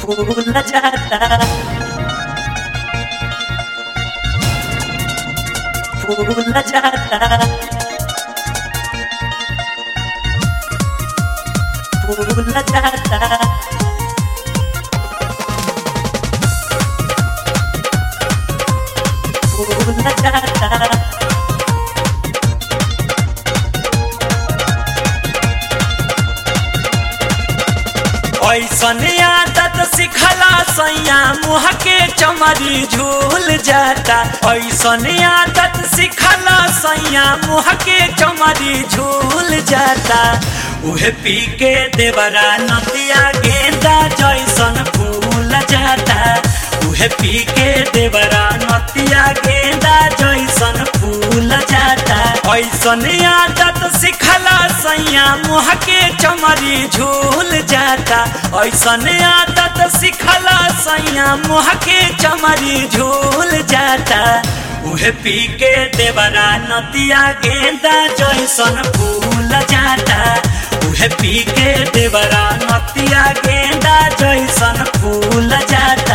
फूल जाता फूल जाता फूल जाता फूल जाता ऐसन आदत सिखला सैया मुँह के चमरी झूल जाता ऐसन आदत सिखला सैया मुँह के चमरी झूल जाता उहे पी के देवरा नदिया गेंदा जैसन फूल जाता उहे पी के देवरा नदिया गेंदा जैसन फूल जाता ऐसन आदत सिखला सैया मुँह के चमरी झूल जाता ऐसन आदत सिखला सैया मुँह के चमरी झूल जाता उहे पी के देवरा नदिया गेंदा जैसन फूल जाता उहे पी के देवरा नदिया गेंदा जैसन फूल जाता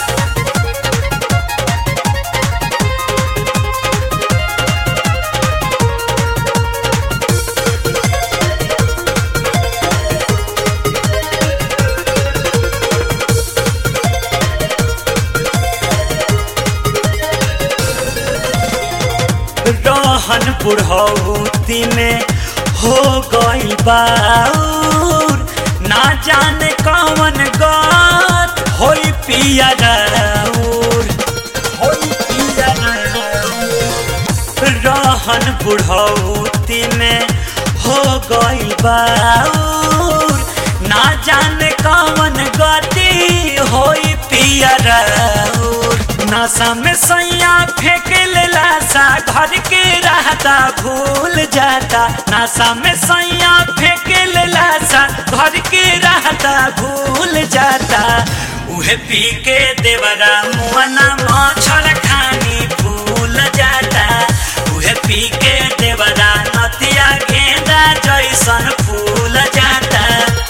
रहन बुढ़ौती में हो गई बाउर ना जाने कौन गत होई पिया राउर होई पिया राउर रहन बुढ़ौती में हो गई बाउर ना जाने कौन गति होई पिया राउर नशा में सैया फेंक लेला सा घर के रहता भूल जाता नशा में सैया फेंक लेला सा घर के रहता भूल जाता उहे पी के देवरा मुआना मच्छर खानी भूल जाता उहे पी के देवरा नतिया गेंदा जैसन फूल जाता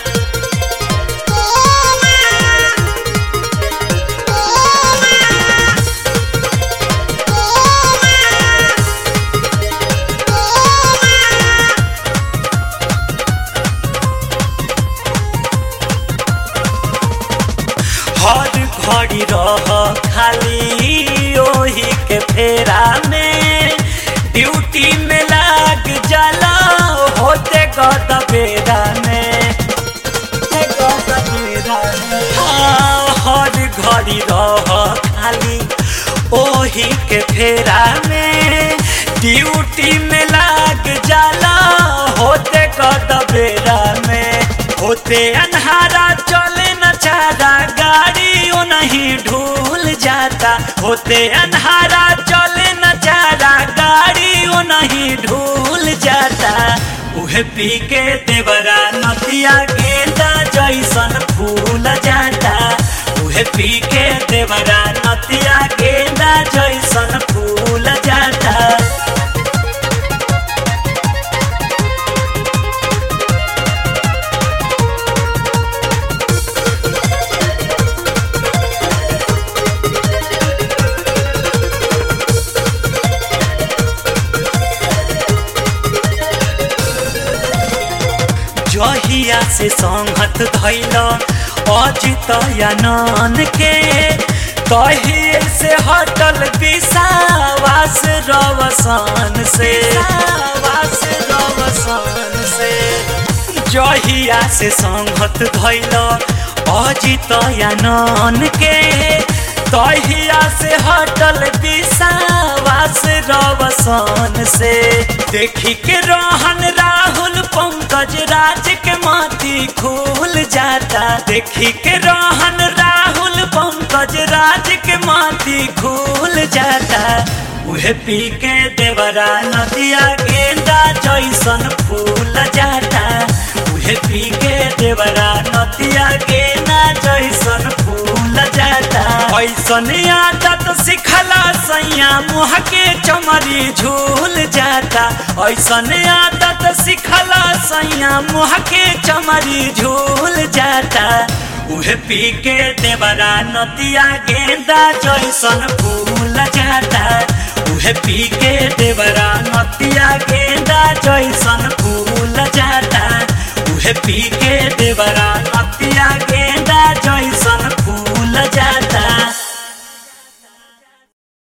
हर घड़ी रह खाली ओही के फेरा में ड्यूटी में लाग जाला होते गद बेरा में होते गद बेरा में। हाँ, हर घड़ी रह खाली ओही के फेरा में ड्यूटी में लाग जाला होते गद बेरा में होते अन्हारा चले न चारा गाड़ी ओ नहीं ढूल जाता होते अन्हारा चले न चारा गाड़ी ओ नहीं ढूल जाता उहे पी के देवरा नदिया गेंदा जैसन फूल जाता उहे पी के देवरा नदिया गेंदा जैसन फूल जाता जहिया से संगत धैल अजित यानन के तहिए से हटल विषावास रवसान से वास रवसान से जहिया से संगत धैल अजित यानन के तहिया से हटल विषावास रवसान से देखी के रहन राहुल पंकज राज के माथी खुल जाता देखी के रहन राहुल पंकज राज के माथी खुल जाता उहे पी के देवरा नदिया गेंदा जैसन फूल जाता उहे पी के देवरा नदिया गेंदा जैसन फूल जाता ऐसन आदत सिखला सैया मुँह के चमरी झूल जाता ऐसन आदत सिखला सैया मुँह के चमरी झूल जाता उहे पी के देवरा नदिया गेंदा जैसन फूल जाता उहे पी के देवरा नदिया गेंदा जैसन फूल जाता उहे पी के देवरा